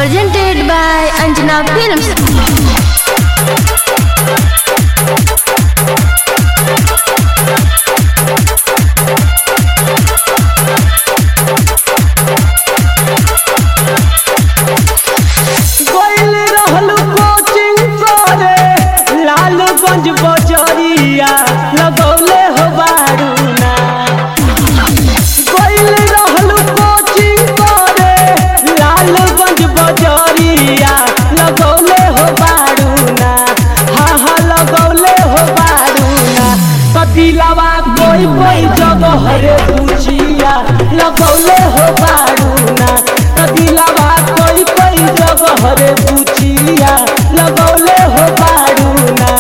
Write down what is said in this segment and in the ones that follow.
Presented by Anjana Films. गइल रहल coaching करे लालगंज बजरिया लगौले हो बारूना गइल रहल कोचिंग करे लालगंज बजरिया लगौले हो बारूना हाँ हाँ लगौले हो बारूना कदिलावा कोई कोई जगह रे पूछिया लगौले हो बारूना कदिलावा कोई कोई जगह रे पूछिया लगौले हो बारूना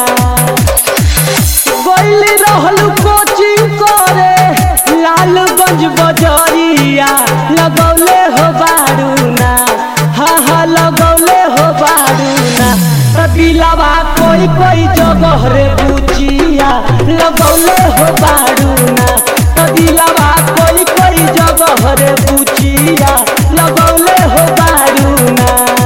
गइल रहल कोचिंग करे लालगंज बजरिया लगौले हो बारूना हाँ हाँ लगौले हो बारूना कदिलावा कोई कोई जगह रे पूछिया लगौले हो बारूना कदिलावा कोई कोई जगह रे पूछिया लगौले हो बारूना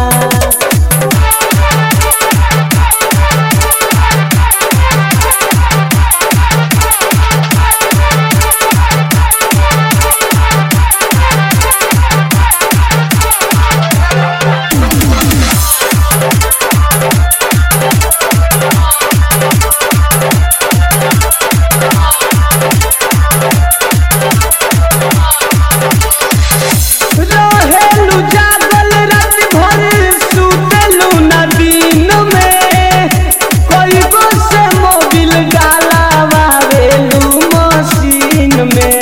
रहेलू जागल रात भर सुतेलू न दिन में कोई गो से मोबिल डालावेलू मशीन में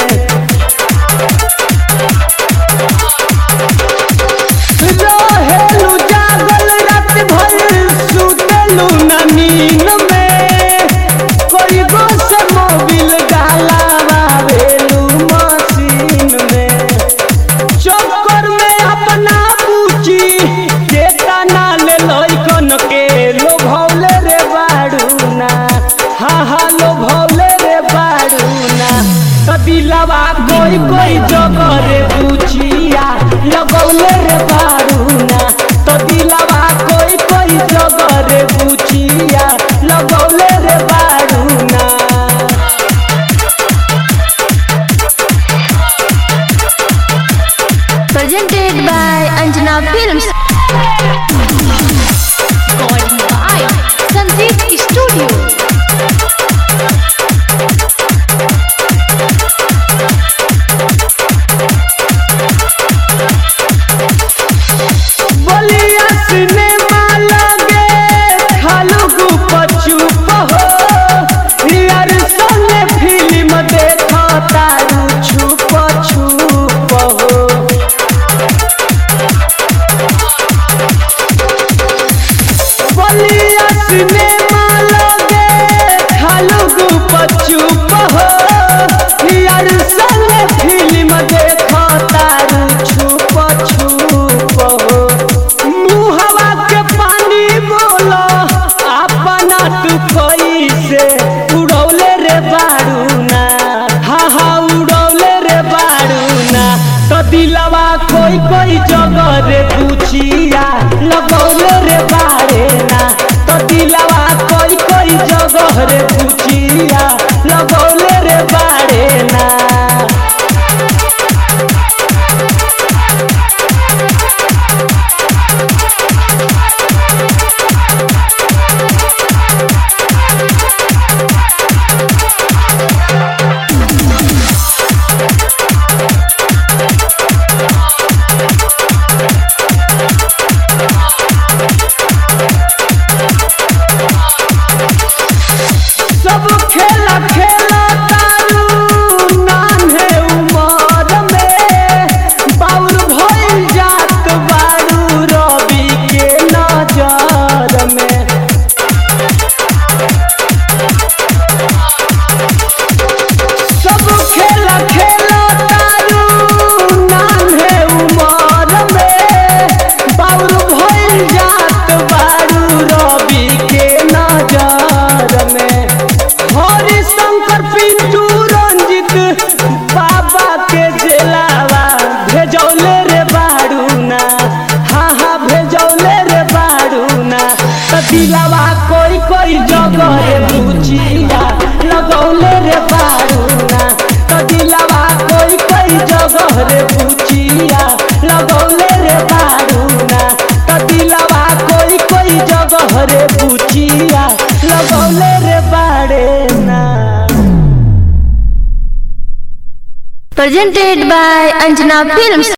रहेलू जागल रात भर सुतेलू न नींद में कोई गो से मोबिल डालावेलू मशीन में चक्कर में अपना पूछी के तना ले लइकन के लोभौले रे बाड़ूना हाँ हाँ लोभौले रे बाड़ूना कदिलवा कोई कोई जगह रे पूछिया लगौले रे बाड़ूना कदिलवा कोई कोई जगह रे पूछिया लगौले रे बाड़ूना Presented by Anjana Films. Recording by Sandeep Studio. Ballia cinema लगे खालू गुप चुप हो यार संगे फिल्म देखो तारू छुप छुप हो बलिया सिनेमा लगे खालू गुप चुप हो यार संगे फिल्म देखो तारू छुप छुप हो मुहवा के पानी बोलो अपना तू कोई से उड़ौले रे बारूना हाँ हाँ उड़ौले रे बारूना तो दिलवा कोई कोई जगह रे पूछिया लगौले रे बारेना तो दिलवा कोई कोई जगह रे पूछिया लगौले रे बारेना सब खेला खेला तारू नान्हे उमर में बाउर भइल जात बारू रवि के नजर में सब खेला खेला तारू नान्हे उमर में बाउर भइल जात बारू रवि के नजर में हरिशंकर पिंटू रंजित बाबा के जेलावा भेजौले रे बारूना हाँ हाँ भेज Presented by Anjana Films.